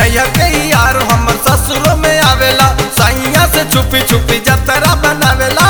नैया के यार हमर ससुरो में आवेला सैया से छुपी छुपी जतरा बनावेला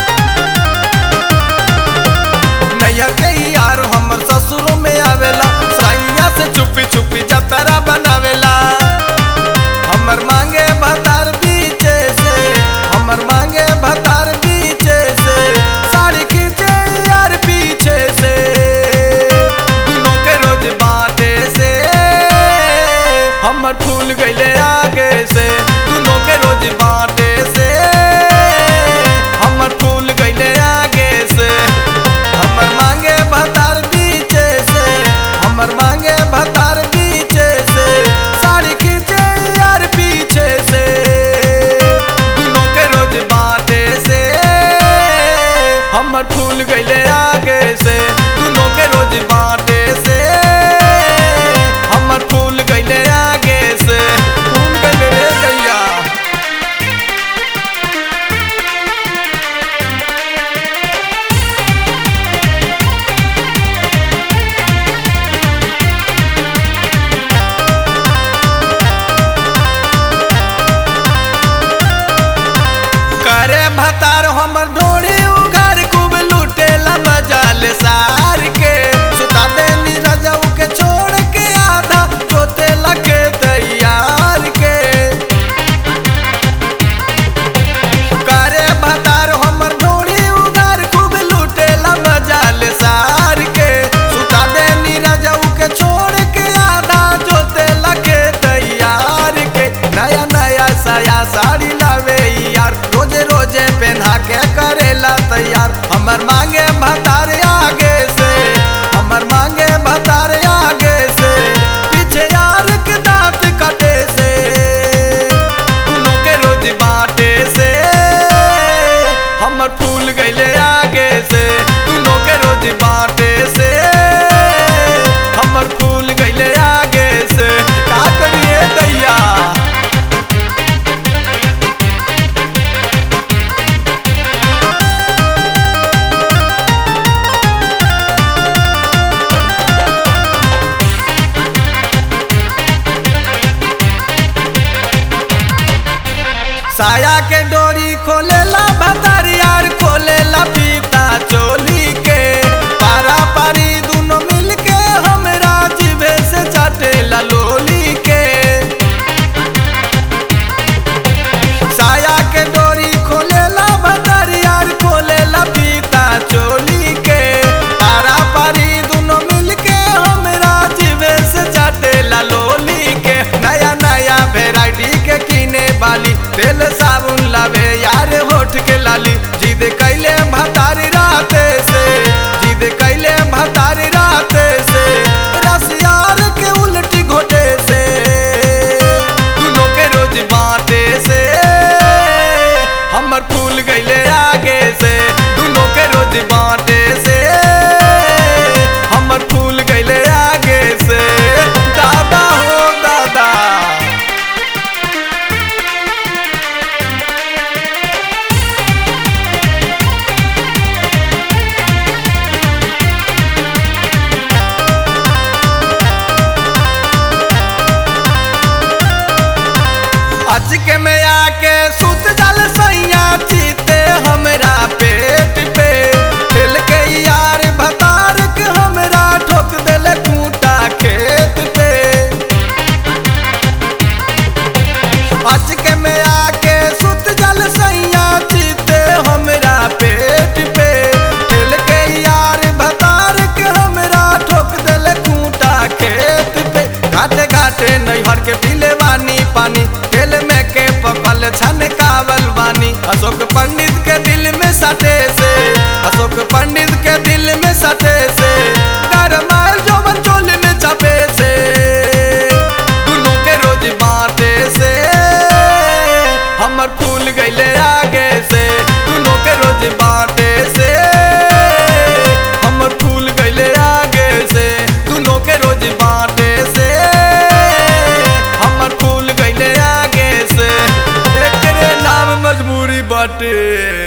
नैया के यार हमर ससुरो में आवेला सैया से छुपी छुपी जतरा बनावेला हमर मांगे भतार बीचे से हमर मांगे भतार बीचे से साड़ी खींचे यार पीछे से दुनों के रोज बाटे से हमर फूल गईले आगे से दुनों के रोज बाटे से हमर फूल गईले आगे से हमर मांगे भतार बीचे से हमर मांगे भतार बीचे से साड़ी खींचे यार पीछे से दुनों के रोज बाटे से हमर फूल गईले आगे से दुनों के रोज बाटे से हमर फूल गईले आगे से फूल गईले रे गैया करे भतार हमर ढोड़ी उघार खूब लूटेला मजाल सार के सुता देनी रजऊ के छोड़ के आधा जोते लगे तैयार के करे भतार हमर ढोड़ी उघार खूब लूटेला मजाल सार के सुता देनी रजऊ के छोड़ के आधा जोते लगे तैयार के नया नया साया साड़ी लावे यार रोजे रोजे पहना के करेला तैयार हमर मांगे भतार आगे से हमर मांगे भतार आगे से पीछे यार के दांत कटे से दुनों के रोज बाटे से हमर फूल गईले आगे से दुनों के रोज बाटे से हमर फूल गईले आगे से का करिए दैया साया के डोरी खोलेला भतार यार खोलेला पीता चोली के पारा पारी दोनों मिल के हमरा जिभे से चाटेला लोली के साया के डोरी खोलेला भतार यार खोलेला पीता चोली के पारा पारी दोनों मिल के हमरा जिभे से चाटेला लोली के नया नया वेराइटी के किने वाली तेल साबुन लावे यार होठ के लाली जिद कैले भतारी राते से जिद कैले भतारी राते से रस यार के उल्टी घोटे से दुनों के रोज बाटे से हमर फूल गईले आगे से दुनों के रोज बाटे से हमर फूल गईले आगे से दादा हो दादा अच के में आके सुत जल सैया चीते हमरा पेट पे खेल के यार भतार के हमरा ठोक देले खूंटा खेत पे अच के में आके सुत जल सैया चीते हमरा पेट पे खेल के यार भतार के हमरा ठोक देले खूंटा खेत पे घाटे घाटे नैहर के पीले वानी पानी खेल में के पकल छन कावल वानी अशोक पंडित के दिल में सटे से अशोक पंडित के दिल में सटे से गरमायल जोवन चोल में चपे से दुनों के रोज बाटे से हमर फूल गईले आगे से दुनों के रोज बाटे से हमर फूल गईले आगे से दुनों के रोज बाटे से हमर फूल गईले आगे से एकरे नाम मजबूरी बाटे